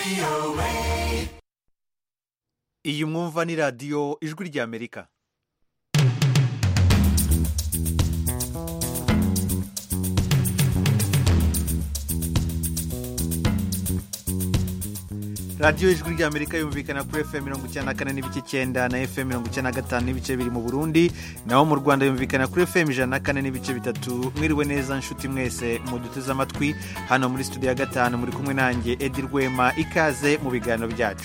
iyi mwumva ni radiyo ijwi ry'amerika radiyo ijwi ry'amerika yumvikana kuri fm mirongo icyenda na kane n'ibice icyenda na fm mirongo icyenda na gatanu n'ibice biri mu burundi naho mu rwanda yumvikana kuri fm ijana na kane n'ibice bitatu mwiriwe neza nshuti mwese muduteze amatwi hano muri studio ya gatanu muri kumwe nanjye edi rwema ikaze mu biganiro byacu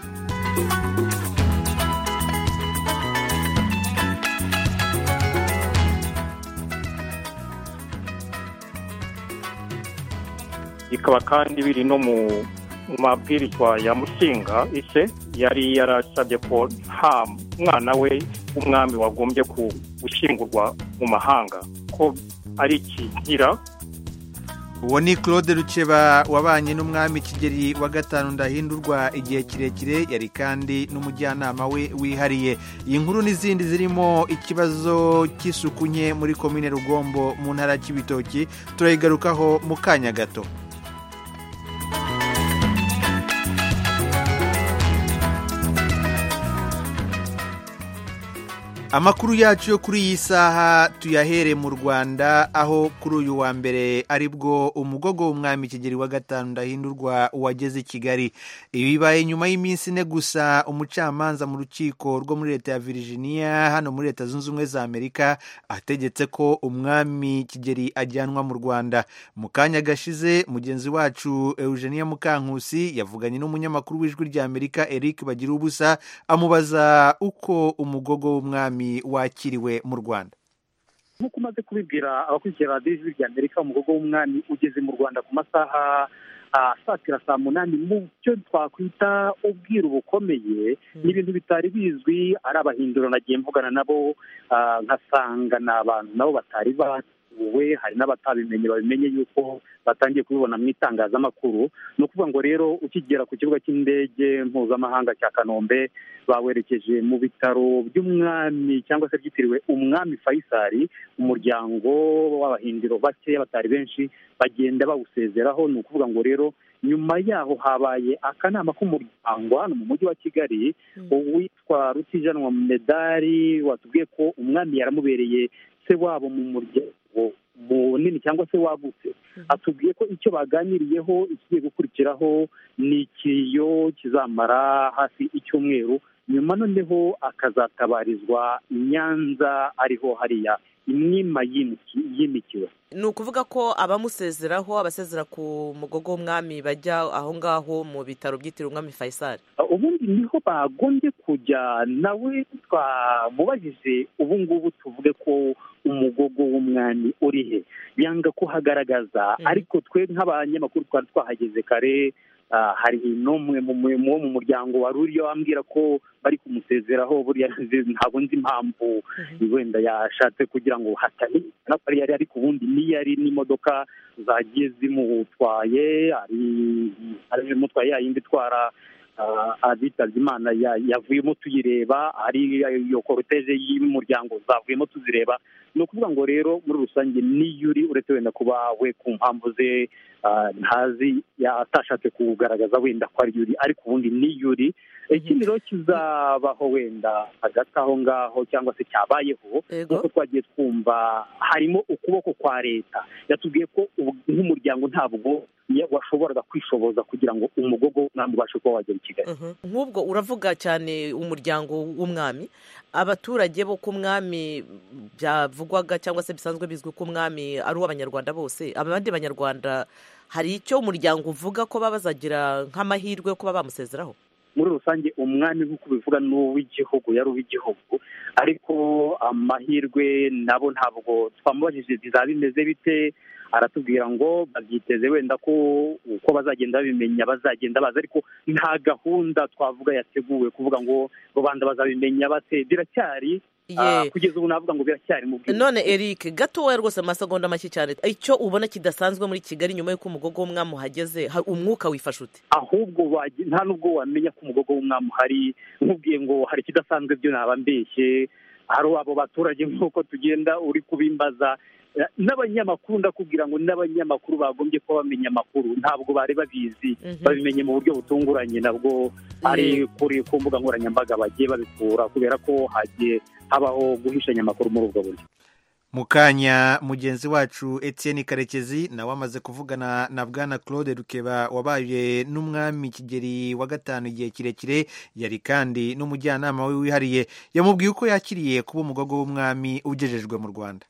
bikaba kandi biri no mu mabwirizwa ya mushinga ise yari yarasabye ko nta mwana we w'umwami wagombye gushyingurwa mu mahanga ko ari ikigira uwo ni claude rukeba wabanye n'umwami kigeri wa gatanu ndahindurwa igihe kirekire yari kandi n'umujyanama we wihariye iyi nkuru n'izindi zirimo ikibazo cy'isuku nke muri komine rugombo mu ntara y'ibitoki turayigarukaho mu kanya gato amakuru yacu yo kuri iyi saha tuyahere mu rwanda aho kuri uyu wa mbere aribwo umugogo w'umwami kigeri wa gatanu ndahindurwa wageze i kigali ibi bibaye nyuma y'iminsi ine gusa umucamanza mu rukiko rwo muri leta ya virginia hano muri leta zunze ubumwe za amerika ategetse ko umwami kigeri ajyanwa mu rwanda mu kanya gashize mugenzi wacu eugenia mukankusi yavuganye n'umunyamakuru w'ijwi rya amerika eric bagira ubusa amubaza uko umugogo w'umwami wakiriwe mu rwanda nk'uko umaze kubibwira abakurikira radiyo ijwi rya amerika umugogo w'umwami ugeze mu rwanda ku masaha asatira saa munani mu byo twakwita ubwiru bukomeye ni ibintu bitari bizwi ari abahinduro nagiye mvugana nabo nkasanga ni abantu nabo batari batuwe hari n'abatabimenye babimenye yuko batangiye kubibona mu itangazamakuru ni ukuvuga ngo rero ukigera ku kibuga cy'indege mpuzamahanga cya kanombe bawerekeje mu bitaro by'umwami cyangwa se byitiriwe umwami fayisari umuryango w'abahindiro bakeya batari benshi bagenda bawusezeraho ni ukuvuga ngo rero nyuma yaho habaye akanama k'umuryango hano mu mujyi wa kigali uwitwa rutijanwa medari watubwiye ko umwami yaramubereye se wabo mu muryango munini cyangwa se wagutse atubwiye ko icyo baganiriyeho ikigiye gukurikiraho ni ikiyo kizamara hafi icyumweru nyuma noneho akazatabarizwa i nyanza ariho hariya imwima yimikiwe ni ukuvuga ko abamusezeraho abasezera ku mugogo w'umwami bajya aho ngaho mu bitaro byitiriwe umwami fayisari ubundi niho bagombye kujya nawe twamubajije ubu ngubu tuvuge ko umugogo w'umwami uri he yanga kuhagaragaza ariko twe nk'abanyamakuru twari twahageze kare hari n'umwe wo mu muryango wari uriyo ambwira ko bari kumusezeraho buriya ntabwo nzi impamvu wenda yashatse kugira ngo hatamenyekana ko yari ariko ubundi niyo ari n'imodoka zagiye zimutwaye ari imutwaye yayindi itwara abitabye imana yavuyemo tuyireba ari iyo koroteze y'umuryango zavuyemo tuzireba ni ukuvuga ngo rero muri rusange niyo uri uretse wenda kuba we ku mpamvu ze ntazi atashatse kugaragaza wenda ko ari uri ariko ubundi niyo uri ikindi rero kizabaho wenda hagati aho ngaho cyangwa se cyabayeho nk'uko twagiye twumva harimo ukuboko kwa leta yatubwiye ko nk'umuryango ntabwo washoboraga kwishoboza kugira ngo umugogo w'umwami ubashe kuba wagera i kigali nk'ubwo uravuga cyane umuryango w'umwami abaturage bo ku mwami byavugwaga cyangwa se bisanzwe bizwi ko umwami ari uw'abanyarwanda bose abandi banyarwanda hari icyo umuryango uvuga ko baba bazagira nk'amahirwe yo kuba bamusezeraho muri rusange umwami nk'uko bivuga ni uw'igihugu yari uw'igihugu ariko amahirwe nabo ntabwo twamubajije bizaba bimeze bite aratubwira ngo babyiteze wenda ko uko bazagenda babimenya bazagenda baza ariko nta gahunda twavuga yateguwe kuvuga ngo rubanda bazabimenya bate biracyari kugeza ubu navuga ngo biracyari mu bwiza none eric gatoya rwose amasegonda make cyane icyo ubona kidasanzwe muri kigali nyuma y'uko umugogo w'umwami uhageze umwuka wifashe ute ahubwo nta nubwo wamenya ko umugogo w'umwami uhari nkubwiye ngo hari ikidasanzwe byo naba mbeshye hari abo baturage nk'uko tugenda uri kubimbaza Eh, n'abanyamakuru ndakubwira ngo n'abanyamakuru bagombye kuba bamenya amakuru ntabwo bari babizi Mhm. babimenye mu buryo butunguranye nabwo ari kuri ku mbuga nkoranyambaga bagiye babikura kubera ko hagiye habaho guhishanya amakuru muri ubwo buryo mu kanya mugenzi wacu Etienne karekezi nawe amaze kuvugana na bwana claude rukeba wabaye n'umwami kigeri wa gatanu igihe kirekire yari kandi n'umujyanama we wihariye yamubwiye uko yakiriye kuba umugogo w'umwami ugejejwe mu rwanda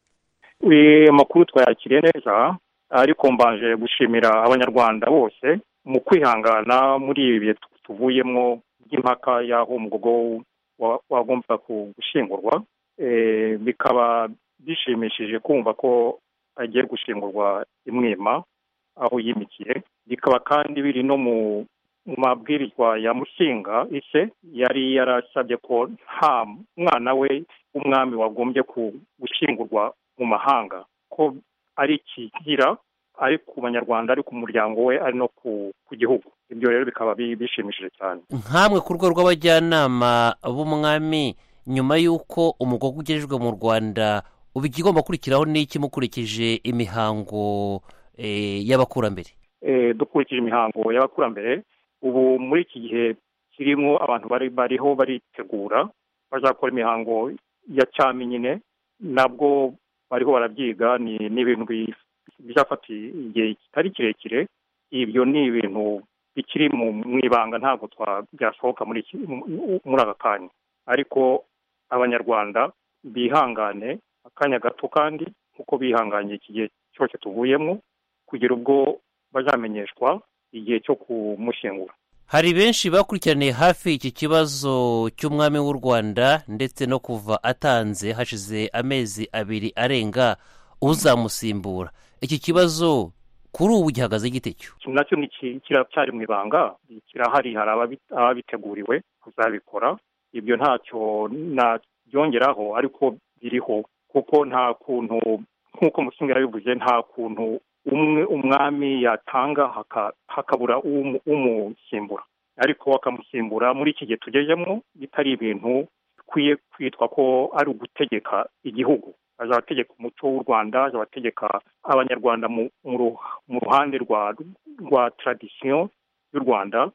Eh, amakuru twayakiriye neza ariko mbanje gushimira abanyarwanda bose mu kwihangana muri ibi bihe tu- tuvuyemo by'impaka y'aho umugogo wa- wagombaga ku- gushingurwa Eh, bikaba bishimishije kumva ko agiye gushingurwa imwima aho yimikiye bikaba kandi biri no mu mu mabwirizwa ya musinga ise yari yarasabye ko nta mwana we w'umwami wagombye ku- gushingurwa mu mahanga ko ari ikigira ari ku banyarwanda ari ku muryango we ari no ku ku gihugu ibyo rero bikaba bi- bishimishije cyane nkamwe ku rwego rw'abajyanama b'umwami nyuma y'uko umugogo ugejejwe mu rwanda ubu ikigomba gukurikiraho n'iki mukurikije imihango eh, y'abakurambere Eh, dukurikije imihango y'abakurambere ubu muri iki gihe kirimo abantu bari bariho baritegura bazakora imihango ya cyami nyine nabwo bariho barabyiga ni ni ibintu bi- bizafata igihe kitari kirekire ibyo ni ibintu bikiri mu mu ibanga ntabwo twa- byasohoka muri iki- mu- muri aka kanya ariko abanyarwanda bihangane akanya gato kandi kuko bihanganye iki gihe cyose tuvuyemo kugera ubwo bazamenyeshwa igihe cyo kumushyingura hari benshi bakurikiraniye hafi iki kibazo cy'umwami w'u rwanda ndetse no kuva atanze hashize amezi abiri arenga uzamusimbura iki kibazo kuri ubu gihagaze gite cyo iki nacyo ni ki- kiracyari mu ibanga kirahari hari ababi- ababiteguriwe kuzabikora ibyo ntacyo nabyongeraho ariko biriho kuko nta kuntu nk'uko musinga yabivuze nta kuntu umwe umwami yatanga haka- hakabura umu- umusimbura ariko akamusimbura muri iki gihe tugezemo bitari ibintu bikwiye kwitwa ko ari ugutegeka igihugu azategeka umuco w'u rwanda azabategeka abanyarwanda mu mu ru- mu ruhande rwa rwa tradisiyo y'u rwanda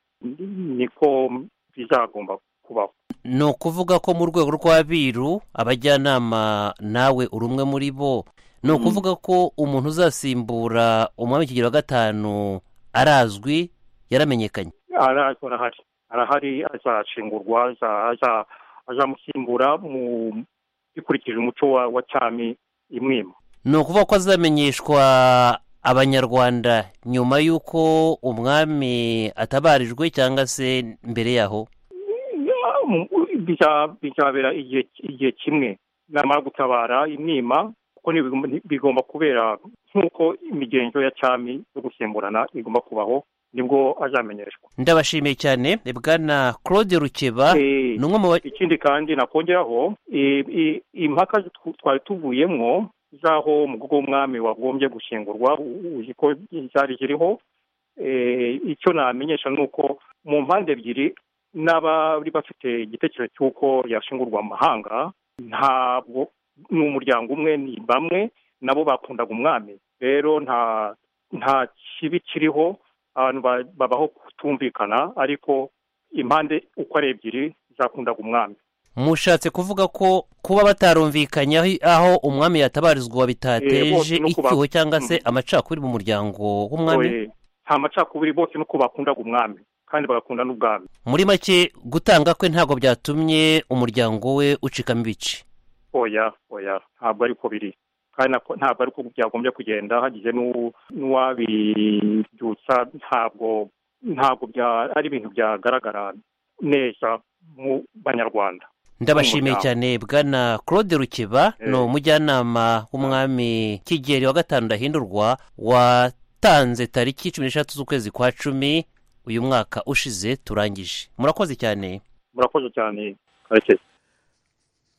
niko bizagomba kubaho ni ukuvuga ko mu rwego rw'abiru abajyanama nawe uri umwe muri bo ni ukuvuga ko umuntu uzasimbura umwami kigero wa gatanu arazwi yaramenyekanye arazwi arahari arahari azashingurwa aza- aza- azamusimbura mu bikurikije umuco wa, wa cyami imwima ni ukuvuga ko azamenyeshwa abanyarwanda nyuma y'uko umwami atabarijwe cyangwa se mbere yaho Biza- bizabera igihe igihe kimwe namara gutabara imwima kuko ntibigomba- bigomba kubera nk'uko imigenzo ya cyami yo gusimburana igomba kubaho nibwo azamenyeshwa ndabashimiye cyane bwana claude rukeba Eh, ni umwe mu ba- ikindi kandi nakongeraho i- i- impaka tw- twari tuvuyemo z'aho umugogo w'umwami wagombye gushyingurwa u- uzi ko zari ziriho Eh, icyo namenyesha ni uko mu mpande ebyiri n'abari bafite igitekerezo cy'uko yashingurwa mu mahanga ntabwo ni umuryango umwe ni bamwe nabo bakundaga umwami rero nta nta kibi kiriho abantu ba- babaho kutumvikana ariko impande uko ari ebyiri zakundaga umwami mushatse kuvuga ko kuba batarumvikanye aho- aho umwami yatabarizwa Eh, bitateje bose no kuba- icyuho cyangwa se Mm. amacakubiri mu muryango w'umwami Oye, nta macakubiri bose nuko bakundaga umwami kandi bagakunda n'ubwami muri make gutanga kwe ntabwo byatumye umuryango we ucikamo ibice oya oya ntabwo ariko biri kandi nako- ntabwo ariko byagombye kugenda hagize n'u- n'uwabibyutsa ntabwo ntabwo bya- ari ibintu byagaragara neza mu banyarwanda ndabashimiye Umuryango. cyane bwana claude rukeba Eh. ni umujyanama w'umwami kigeri wa gatanu ndahindurwa watanze tariki cumi n'eshatu z'ukwezi kwa cumi uyu mwaka ushize turangije murakoze cyane murakoze cyane karekezi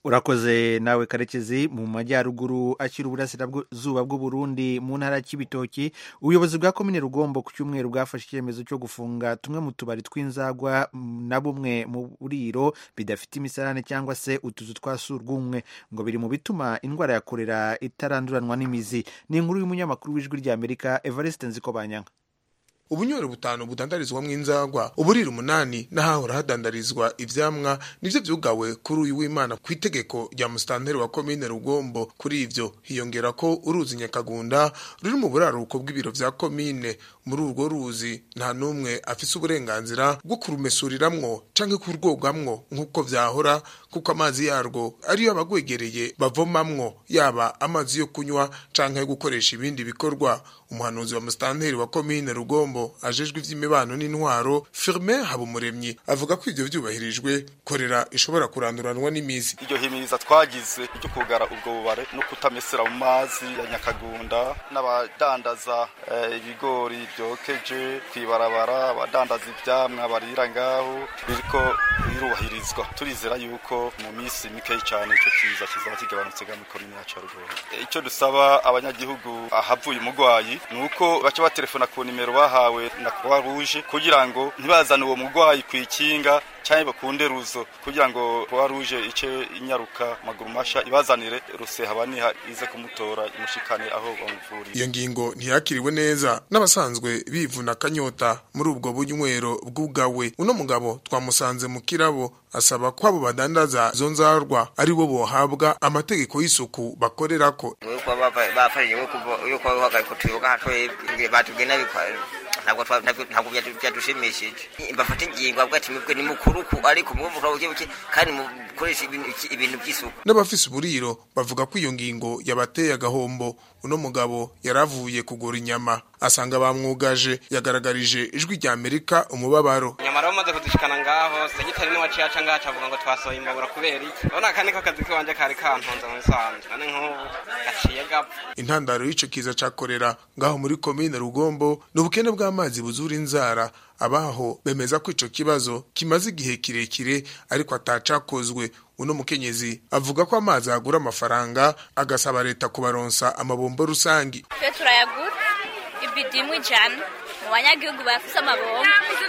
urakoze nawe karekezi mu majyaruguru akiri uburasirazuba bw'uburundi mu ntara y'ibitoki ubuyobozi bwa komine rugombo ku cyumweru bwafashe icyemezo cyo gufunga tumwe mu tubari tw'inzagwa na bumwe mu buriro bidafite imisarane cyangwa se utuzu twa surwumwe ngo biri mu bituma indwara ya korera itaranduranwa n'imizi ni inkuru y'umunyamakuru w'ijwi ry'amerika evariste nzikobanyanka ubunywero butanu budandarizwamo inzagwa uburiro umunani n'ahahora hadandarizwa ivyamwa nivyo vyugawe kuri uyu w'imana ku itegeko rya musitanteri wa komine rugombo kuri ivyo hiyongera ko uruzi nyakagunda ruri mu buraruko bw'ibiro vya komine muri urwo ruzi nta n'umwe afise uburenganzira bwo kurumesuriramwo canke kurwogamwo nk'uko vyahora kuko amazi yarwo ariyo abagwegereye bavomamwo yaba amazi yo kunywa canke yo gukoresha ibindi bikorwa umuhanuzi wa musitanteri wa komine rugombo ajejwe ivy'imibano n'intwaro Firmin Habumuremyi avuga ko ivyo vyubahirijwe korera ishobora kuranduranwa n'imizi iryo himiriza twagize ryo kugara ubwo bubare no kutamesera mu mazi ya nyakagunda n'abadandaza eh, ibigori byokeje kwibarabara abadandaza ivyamwa barira ngaho biriko birubahirizwa turizera yuko mu minsi mikeyi cyane ico kiza kizaba kigabanutse ga mikorine yacu ya rugombo icyo dusaba abanyagihugu ahavuye umugwayi nuko baca batelefona ku nimero bahawe na Croix Rouge kugira ngo ntibazane uwo mugwayi kwikinga cyane bakunde ruzo kugira ngo Croix Rouge ice inyaruka maguru masha ibazanire ruseha baniha ize kumutora imushikane aho bamuvuriye iyo ngingo ntiyakiriwe neza n'abasanzwe bivuna akanyota muri ubwo bunywero bw'ugawe uno mugabo twamusanze mu kirabo asaba ko abo badandaza zo nzarwa ari bo bohabwa amategeko y'isuku bakorerako nuko bafashije yuko bahagarika tuyoga hatwebwe batugena bikwara ntabwo ntabwo byadushimishije bafata ingingo avuga ati mwebwe ni mukuruku ariko mwumva buke buke kandi mukoresha ibintu by'isuku n'abafise uburiro bavuga ko iyo ngingo yabateye agahombo uno mugabo yaravuye kugura inyama asanga bamwugaje yagaragarije ijwi rya amerika umubabaro nyamara bamaze kudushikana ngaho segitari niwaciye aca ngaho avuga ngo twasohoye imbabura kubera iki urabona aka niko kazi kiwanje kari kantonze mu bisanzwe none nk'ubu gaciye gapfa intandaro y'ico kiza ca korera ngaho muri komine rugombo ni ubukene bw'amazi buzura inzara abaho bemeza ko ico kibazo kimaze igihe kirekire ariko atacakozwe uno mukenyezi avuga ko amazi agura amafaranga agasaba leta kubaronsa amabombo rusangi twe turayagura ibidimu ijana mu banyagihugu bafise amabombo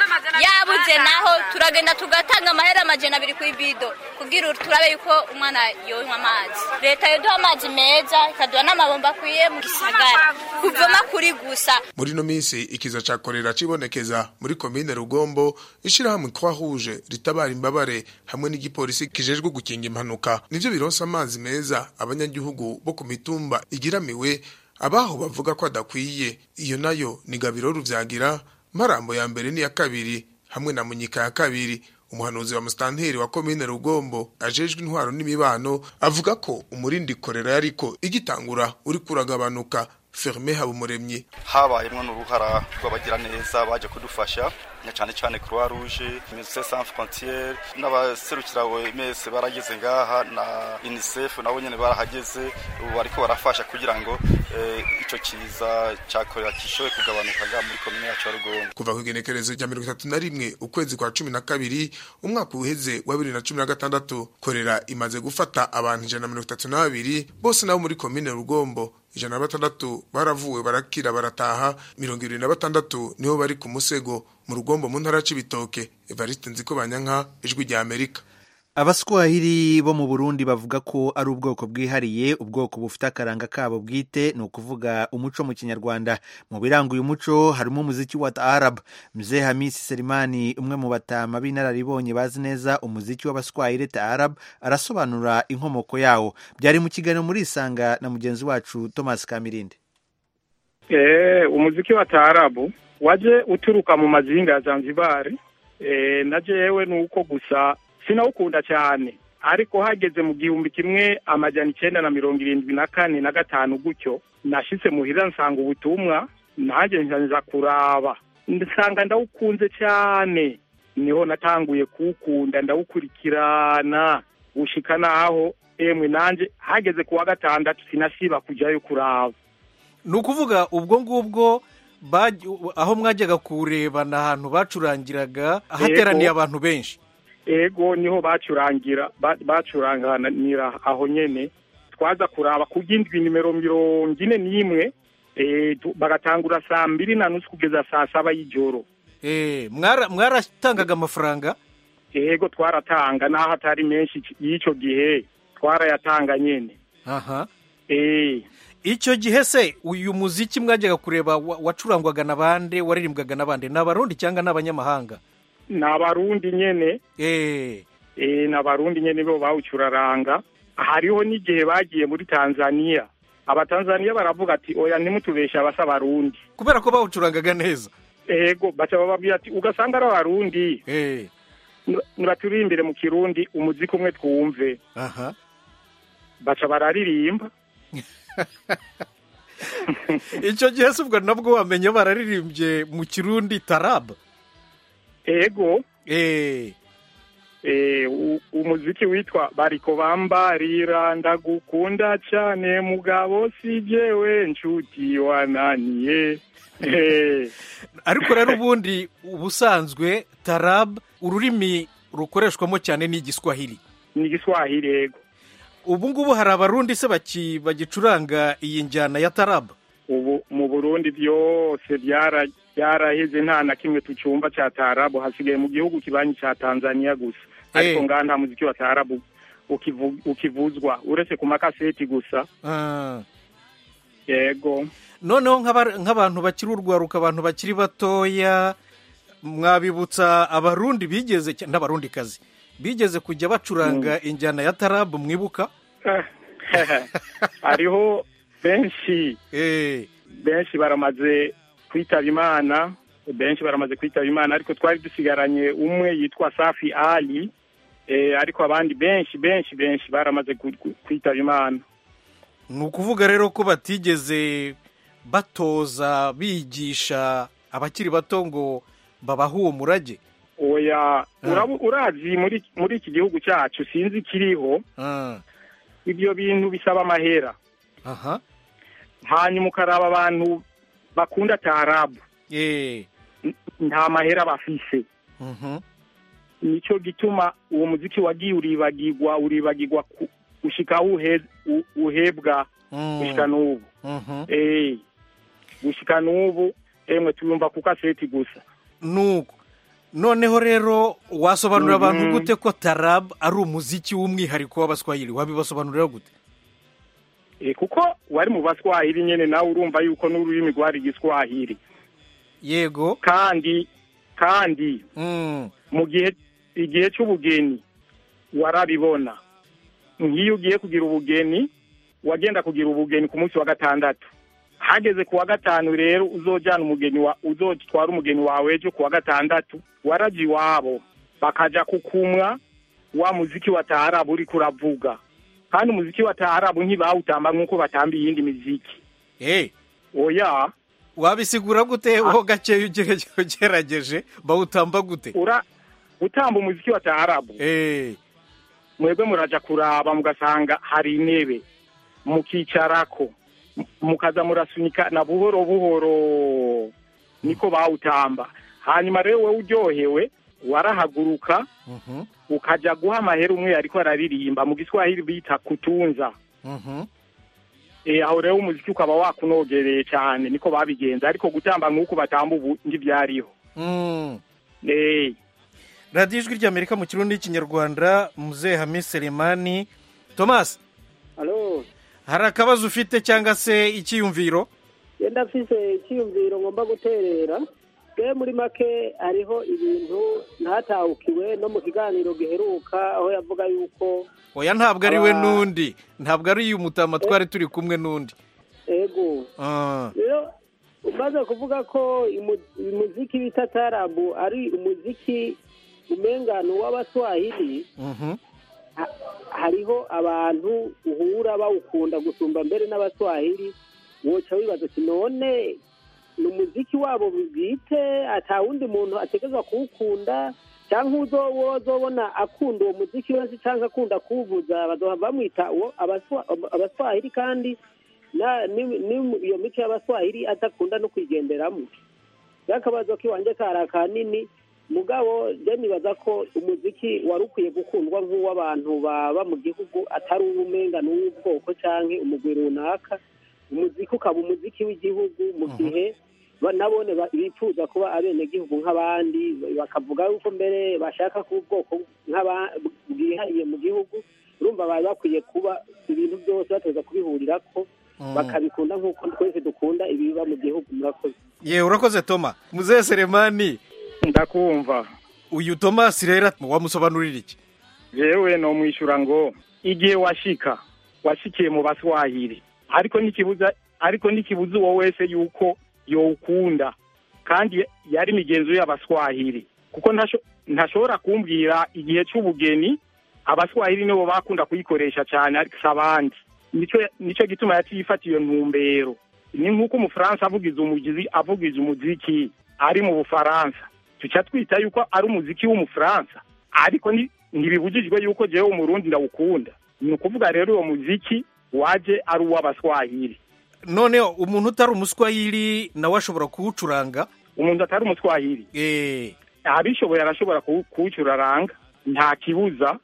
yabuze naho turagenda tugatanga amahera amajana abiri ku ibido kugira turabe yuko umwana yonywa amazi leta yoduha amazi meza ikaduha n'amabombo akwiye mu gisagara kuvoma kuri gusa muri ino minsi ikiza ca korera cibonekeza muri komine rugombo ishirahamwe croix rouge ritabara imbabare hamwe n'igipolisi kijejwe gukinga impanuka nivyo bironsa amazi meza abanyagihugu bo ku mitumba igiramiwe abaho bavuga ko adakwiye iyo nayo ni gabiro ruvyagira marambo ya mbere n'iya kabiri hamwe na munyika ya kabiri umuhanuzi wa musitanteri wa komine rugombo ajejwe intwaro n'imibano avuga ko umurindi korera yariko igitangura uri kuragabanuka Ferme Habumuremyi habayemwo n'uruhara rw'abagira neza baje kudufasha na cyane cyane Croix Rouge Médecins Sans Frontières n'abaserukira OMS barageze ngaha na UNICEF nabo nyene barahageze ubu bariko barafasha kugira ngo eh, ico kiza cyakorera kishoye kugabanuka nga muri komine yacu ya Rugongo kuva ku igenekerezo rya mirongo itatu na rimwe ukwezi kwa cumi na kabiri umwaka uheze wa bibiri na cumi na gatandatu korera imaze gufata abantu ijana na mirongo itatu na babiri bose nabo muri komine Rugombo ijana na batandatu baravuwe barakira barataha mirongo irindwi na batandatu nibo bari ku musego mu rugombo mu ntara c'ibitoke evariste nziko banyanka ijwi rya amerika abaswahili bo mu burundi bavuga ko ari ubwoko bwihariye ubwoko bufite akaranga kabo bwite ni ukuvuga umuco mu kinyarwanda mu biranga uyu muco harimo umuziki wa taarab mzee hamisi selimani umwe mu batama b'inararibonye bazi neza umuziki w'abaswahili taarab arasobanura inkomoko yawo byari mu kiganiro muri isanga na mugenzi wacu thomas kamirindi eh umuziki wa taarabu waje uturuka mu mazinga ya zanzibari eh na jewe nuko gusa sinawukunda cyane ariko hageze mu gihumbi kimwe amajana icenda na mirongo irindwi na kane na gatanu gutyo nashitse muhira nsanga ubutumwa nanjye nza kuraba nsanga ndawukunze cyane niho natanguye kuwukunda ndawukurikirana gushika naho emwe nanje hageze ku wa gatandatu sinasiba kujyayo kuraba ni ukuvuga ubwo ngubwo aho mwajyaga kuwureba ni ahantu bacurangiraga hateraniye abantu benshi ego niho bacurangira ba- bacuranganira aho nyene twaza kuraba ku ry'indwi nimero mirongo ine n'imwe eh, tu- bagatangura saa mbiri na nusu kugeza saa saba y'ijoro Eh, mwara- mwaratangaga amafaranga ego twaratanga n'aho atari menshi c- y'icyo gihe twarayatanga nyene aha eh icyo gihe se uyu muziki mwajyaga kureba wa- wacurangwaga na bande waririmbwaga na bande ni abarundi cyangwa ni abanyamahanga ni abarundi nyene eh eh ni abarundi nyene bo bawucuraranga hariho n'igihe bagiye muri tanzania abatanzaniya baravuga ati oya ntimutubeshe abasa abarundi kubera ko bawucurangaga neza ego baca bababwira ati ugasanga ari abarundi eh Niba- nibaturirimbire mu kirundi umuziki umwe twumve aha baca bararirimba icyo gihe se ubwo nabwo wamenye bararirimbye mu kirundi tarab ego eh eh, u- umuziki witwa bariko bambarira ndagukunda cyane mugabo si jewe nshuti wananiye Eh, ariko rero ubundi ubusanzwe tarab ururimi rukoreshwamo cyane ni igiswahili ni igiswahili ego ubu ngubu hari abarundi se baki- bagicuranga iyi njyana ya tarab ubu mu burundi byose byara- byaraheze nta na kimwe tucumva cya tarabu hasigaye mu gihugu kibanyi cya tanzania gusa ariko ngaha nta muziki wa tarabu ukivu- ukivuzwa uretse ku makaseti gusa Ah. yego noneho nk'aba- nk'abantu bakiri urwaruka abantu bakiri batoya mwabibutsa abarundi bigeze cya- n'abarundikazi bigeze kujya bacuranga injyana ya tarabu mwibuka hariho benshi benshi baramaze kwitaba imana benshi baramaze kwitaba imana ariko twari dusigaranye umwe yitwa safi ali eh, ariko abandi benshi benshi benshi baramaze ku- ku- kwitaba imana ni ukuvuga rero ko batigeze batoza bigisha abakiri bato ngo babahe uwo murage oya urabu- urazi muri muri iki gihugu cyacu sinzi ikiriho Ah, ibyo bintu bisaba amahera aha hanyuma ukaraba abantu bakunda tarabu eh nta mahera bafise mhm nicyo gituma uwo muziki wagiye uribagirwa uribagirwa ku- gushika aho uhe- u- uhebwa Mm. gushika n'ubu mhm eh gushika n'ubu emwe tuyumva ku kaseti gusa nuko noneho rero wasobanurira abantu Mhm. gute ko tarab ari umuziki w'umwihariko w'abaswahili wabibasobanurira gute Eh, kuko wari mu baswahili nyene nawe urumva yuko n'ururimi rwari igiswahili yego kandi kandi Mm. mu gihe igihe cy'ubugeni warabibona nk'iyo ugiye kugira ubugeni wagenda kugira ubugeni ku munsi wa gatandatu hageze ku wa gatanu rero uzojyana umugeni wa uzotwara umugeni wawe ejo ku wa gatandatu waraje iwabo bakaja kukumwa wa muziki wa taarabu uriko uravuga kandi umuziki wa taarabu ntibawutamba nk'uko batamba iyindi miziki eh oya wabisigura gute ho gakeya ugerageje ugerageje bawutamba gute ura gutamba umuziki wa taarabu eh mwebwe muraja kuraba mugasanga hari intebe mukicarako m- mukaza murasunika na buhoro buhoro niko bawutamba hanyuma rero wowe uryohewe warahaguruka mhm ukaja guha amahera umwe ariko araririmba mu giswahili bita kutunza mhm e, aho rero umuziki ukaba wakunogereye cyane niko babigenza ariko gutamba nk'uko batamba ubu ntibyariho Mm. Eh, radiyo ijwi ry'amerika mu kirundi n'ikinyarwanda muzehe hamisi selemani thomas alo hari akabazo ufite cyangwa se icyiyumviro yenda mfise icyiyumviro ngomba guterera bwe muri make hariho ibintu ntatahukiwe no mu kiganiro giheruka aho yavuga yuko oya ntabwo ari we Aba- n'undi ntabwo ari uyu mutama twari turi kumwe n'undi ego Ah. rero umaze kuvuga ko imu- umuziki bita tarabu ari umuziki umengano w'abaswahili Mhm. ha- hariho abantu uhura bawukunda gusumba mbere n'abaswahili woca wibaza uti none ni umuziki wabo bwite ata wundi muntu ategerezwa kuwukunda cyangwa uzo wozobona akunda uwo muziki wese cyangwa akunda kuwuvuza bazohava bamwita uwo abaswa- abaswahili kandi na- ni- ni- iyo mico y'abaswahili adakunda no kuyigenderamo y'akabazo k'iwanjye kari akanini mugabo je nibaza ko umuziki wari ukwiye gukundwa nk'uw'abantu baba mu gihugu atari uw'umenga n'uw'ubwoko canke umugwi runaka umuziki ukaba umuziki w'igihugu mu gihe ba- nabone ba- bifuza kuba abenegihugu nk'abandi bakavuga yuko mbere bashaka kuba ubwoko nk'aba- bwihariye mu gihugu urumva bari bakwiye kuba ibintu byose bateza kubihurirako bakabikunda nk'uko twese dukunda ibiba mu gihugu murakoze ye urakoze toma muzehe seremani ndakumva uyu tomasi rero wamusobanurira iki yewe no mwishyura ngo igihe washika washikiye mu baswahili ariko ntikibuza ariko ntikibuza uwo wese yuko yowukunda kandi yari imigenzo y'abaswahili kuko ntasho- ntashobora kumbwira igihe cy'ubugeni abaswahili nibo bakunda kuyikoresha cyane ariko si abandi nico nico gituma yaciye ifata iyo ntumbero ni nk'uko umufaransa avugiza umugizi avugiza umuziki ari mu bufaransa tuca twita yuko ari umuziki w'umufaransa ariko ni- ntibibujijwe yuko jewe umurundi ndawukunda ni ukuvuga rero uwo muziki waje ari uw'abaswahili none umuntu utari umuswahili nawe ashobora kuwucuranga umuntu atari umuswahili abishoboye arashobora kuwu- kuwucuraranga nta kibuza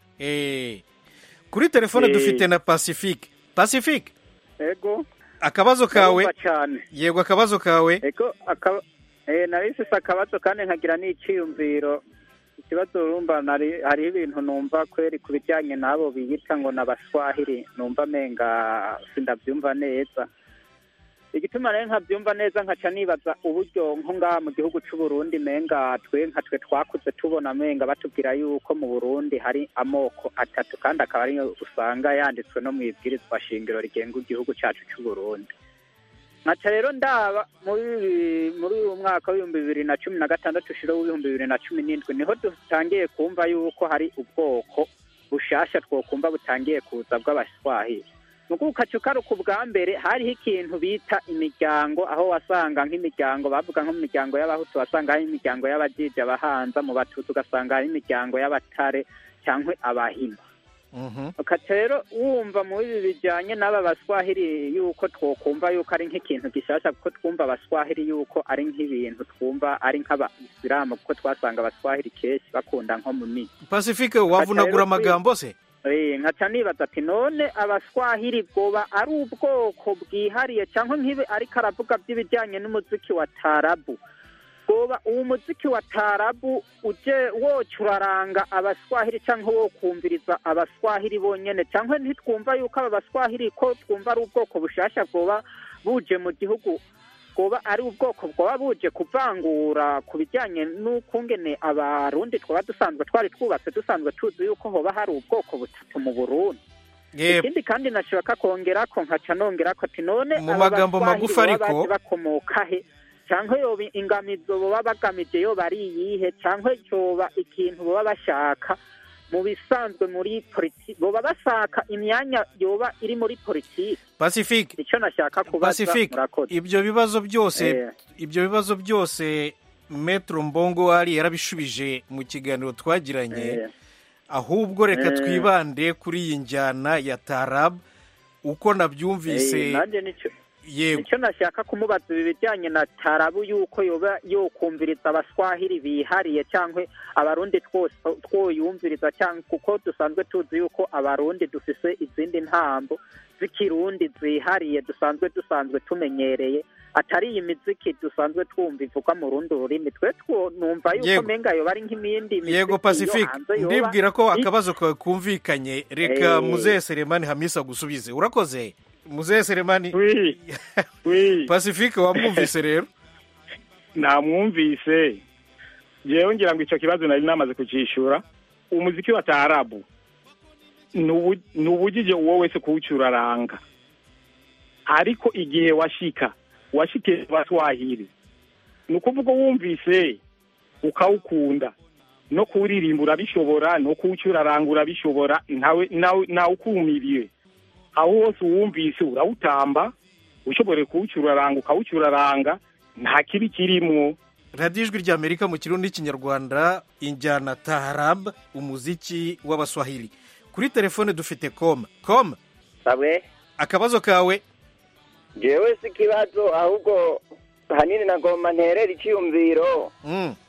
kuri telefone Eh. dufite na pacifique pacifique ego akabazo kawe Ndumva cyane yego akabazo kawe ego akaba eh nari mfise akabazo kandi nkagira n'iciyumviro ikibazo urumva nari hariho ibintu numva kweri ku bijyanye n'abo biyita ngo n'abaswahili numva menga sindabyumva neza igituma rero nkabyumva neza nkaca nibaza uburyo nko ngaha mu gihugu cy'u Burundi menga twe nka twe twakuze tubona menga batubwira yuko mu Burundi hari amoko atatu kandi akaba ariyo usanga yanditswe no mu ibwirizwa shingiro rigenga igihugu cyacu cy'u Burundi nkaca rero ndaba muri ibi- muri uyu mwaka w'ibihumbi bibiri na cumi na gatandatu ushira w'ibihumbi bibiri na cumi n'indwi niho dutangiye kumva yuko hari ubwoko bushasha twokumva butangiye kuza bw'abaswahili nuko ukaca ukaruka ubwa mbere hariho ikintu bita imiryango aho wasanga nk'imiryango bavuga nko mu miryango y'abahutu wasanga hari imiryango y'abajiji abahanza mu batutsi ugasanga hari imiryango y'abatare cyangwa abahima ukaca rero wumva muri ibi bijyanye n'aba baswahili yuko twokumva yuko ari nk'ikintu gishasha kuko twumva abaswahili yuko ari nk'ibintu twumva ari nk'abayisilamu kuko twasanga abaswahili kenshi bakunda nko mu migi pacifique wavunagura amagambo se Eh, nkaca nibaza ati none abaswahili bwoba ari ubwoko bwihariye cyangwa nk'ibi ariko aravuga by'ibijyanye n'umuziki wa tarabu bwoba uwo muziki wa tarabu uje woca uraranga abaswahili cyangwa wo kumviriza abaswahili bonyene cyangwa ntitwumva yuko aba baswahili ko twumva ari ubwoko bushasha bwoba buje mu gihugu bwoba ari ubwoko bwoba buje kuvangura ku bijyanye n'ukungene abarundi twaba dusanzwe twari twubatse dusanzwe tuzi yuko hoba hari ubwoko butatu mu burundi Yep. ikindi kandi nashaka kongera ko nkaca nongera ko ati none Mu aba magambo baswahili magufi boba ariko- baje bakomoka he cyangwa yoba ingamizo boba bagamije yoba ari iyihe cyangwa yoba ikintu boba bashaka mu bisanzwe muri politiki boba bashaka imyanya yoba iri muri politiki pacifique icyo nashaka kubaza pacifique murakoze ibyo bibazo byose Eh. ibyo bibazo byose metro mbongo ari yarabishubije mu kiganiro twagiranye Eh. ahubwo reka Eh. twibande kuri iyi njyana ya tarab uko nabyumvise Eh, nanjye nicyo yego nicyo nashaka kumubaza ibi bijyanye na tarabu yuko yoba yokumviriza abaswahili bihariye cyangwa abarundi twose twoyumviriza cyangwa kuko dusanzwe tuzi yuko abarundi dufise izindi ntambo z'ikirundi zihariye dusanzwe dusanzwe tumenyereye atari iyi miziki dusanzwe twumva ivugwa mu rundi rurimi twe two numva yuko Yego. menga yoba ari nk'imindi miziki yego yo pacifique hanze yoba ndibwira ko i- akabazo kawe kumvikanye reka Eh. muzehe seremani hamisa gusubize urakoze muzehe seremani pacifique wamwumvise rero namwumvise jewe ngira ngo icyo kibazo nari namaze kucyishyura umuziki wa taarabu ni ubu- ni ubujije uwo wese kuwucuraranga ariko igihe washika washikiye baswahili ni ukuvuga wumvise ukawukunda no kuwuririmba urabishobora no kuwucuraranga urabishobora ntawe nawe nawe ukumiriye aho hose uwumvise urawutamba ushobore kuwucuraranga ukawucuraranga nta kibi kirimwo radiyo ijwi ry'amerika mu kirundi n'ikinyarwanda injyana taharab umuziki w'abaswahili kuri telefone dufite koma koma sabwe akabazo kawe jewe si ikibazo ahubwo hanini nagomba nterera icyiyumviro Mm.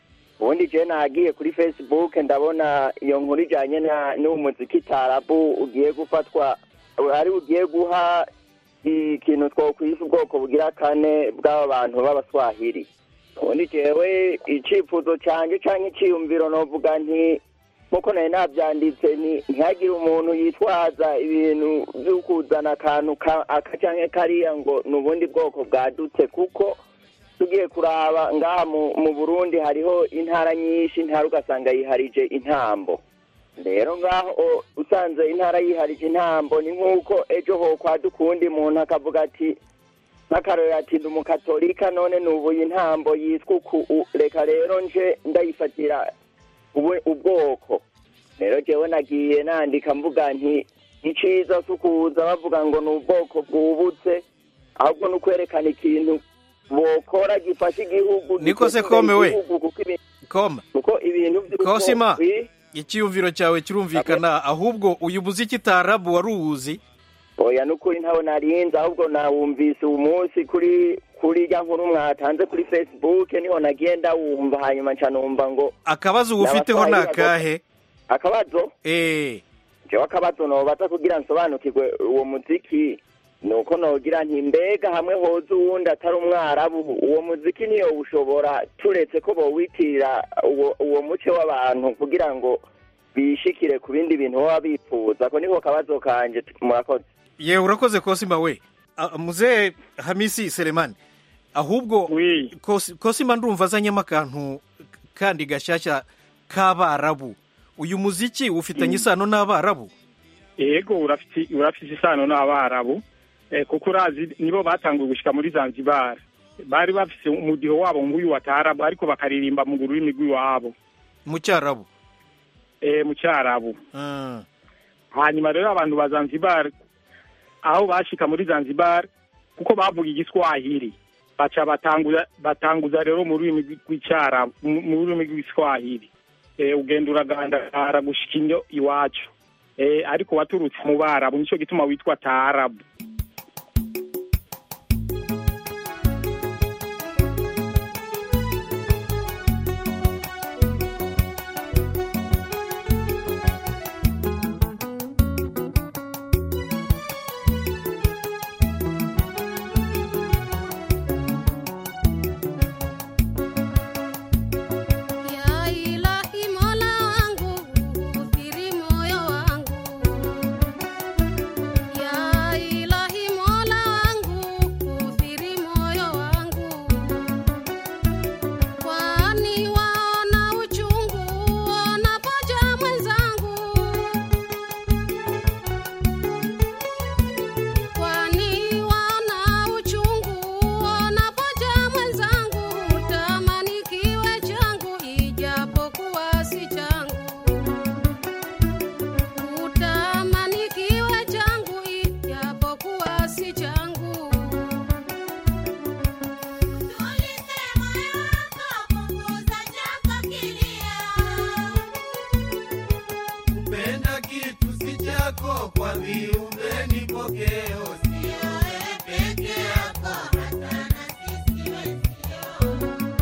ubundi je nagiye kuri facebook ndabona iyo nkuru ijanye na- n'uwo muziki tarabu ugiye gufatwa ari ugiye guha ikintu twokwisa ubwoko bugira kane bw'aba bantu b'abaswahili ubundi jewe icifuzo canje canke iciyumviro novuga nti nkuko nari navyanditse ni ntihagire umuntu yitwaza ibintu vyo kuzana akantu ka- aka canke kariya ngo ni ubundi bwoko bwadutse kuko tugiye kuraba ngaha mu, mu burundi hariho intara nyinshi intara ugasanga yiharije intambo rero ngaho o- usanze intara yiharije intambo ni nk'uko ejo hokwaduka uwundi muntu akavuga ati nk'akarorero ati ndi umukatolika none nubuye intambo yitwa uku u- reka rero nje ndayifatira ubu- ubwoko rero jewe nagiye nandika mvuga nti iciza si ukuza bavuga ngo ni ubwoko bwubutse ahubwo ni ukwerekana ikintu bokora gifasha igihugu Niko se giteza imbere kome we? igihugu, kuko ibi- koma kuko ibintu by'ubwoko- kosima Oui. icyiyumviro cyawe kirumvikana ahubwo uyu muziki tarabu wari uwuzi oya nukuri ntawe narinze ahubwo nawumvise uyu munsi kuri kuri rya nkuru mwatanze kuri facebook niho nagiye ndawumva hanyuma nca numva ngo akabazo uwufiteho ni akahe akabazo eh jewe akabazo nobaza kugira nsobanukirwe uwo muziki nuko nogira nti mbega hamwe hoza uwundi atari umwarabu uwo muziki niyo ushobora turetse ko bowitirira uwo, uwo muce w'abantu kugira ngo bishikire ku bindi bintu baba bifuza ko niko kabazo kanje murakoze ye urakoze kosima we Ah, muzee hamisi selemani ahubwo Kosi- kosima ndumva azanyemo akantu kandi gashyashya k'abarabu uyu muziki ufitanye isano n'abarabu yego urafite urafite isano n'abarabu eh, kuko urazi nibo batanguye gushika muri zanzibar bari bafise umudiho wabo nguyu wa taarabu ariko bakaririmba mu rurimi rw'iwabo mu cyarabu eh, mu cyarabu Ah. hanyuma rero abantu ba zanzibar aho bashika muri zanzibar kuko bavuga igiswahili baca batanguza batanguza rero mu rurimi rw'icyarabu mu mu rurimi rw'igiswahili eh, ugenda uragandara gushika inyo iwacu eh, ariko waturutse mu barabu nico gituma witwa taarabu Ya ilahi mola wangu, uthiri moyo wangu. Ya ilahi mola wangu, uthiri moyo wangu. Kwani waona uchungu wanapoja mwenzangu. Kwani waona uchungu wanapoja mwenzangu. Tamani kiwe changu ijapokuwa si changu. Utamani kiwe changu ijapokuwa si changu. Kupenda kitu si chako, kwa viumbe ni pokeo, sio wewe peke yako, hata na sisi wenzio.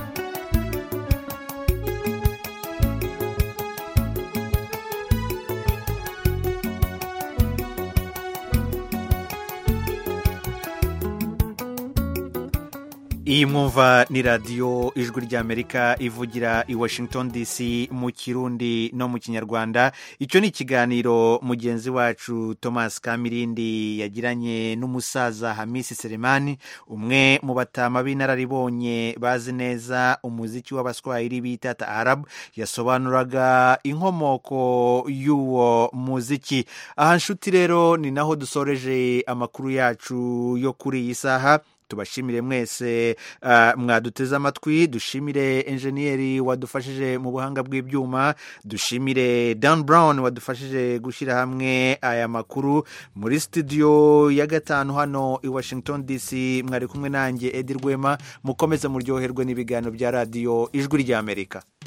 iyi mwumva ni radiyo ijwi ry'amerika ivugira i washington dc mu kirundi no mu kinyarwanda icyo ni ikiganiro mugenzi wacu thomas kamirindi yagiranye n'umusaza hamisi selemani umwe mu batama b'inararibonye bazi neza umuziki w'abaswahili bita taarabu yasobanuraga inkomoko y'uwo muziki aha nshuti rero ni naho dusoreje amakuru yacu yo kuri iyi saha tubashimire mwese uh, mwaduteze amatwi dushimire enjeniyeri wadufashije mu buhanga bw'ibyuma dushimire dan brown wadufashije gushyira hamwe aya makuru muri studio ya gatanu hano i washington dc mwari kumwe nanjye edi rwema mukomeze muryoherwe n'ibiganiro bya radiyo ijwi ry'amerika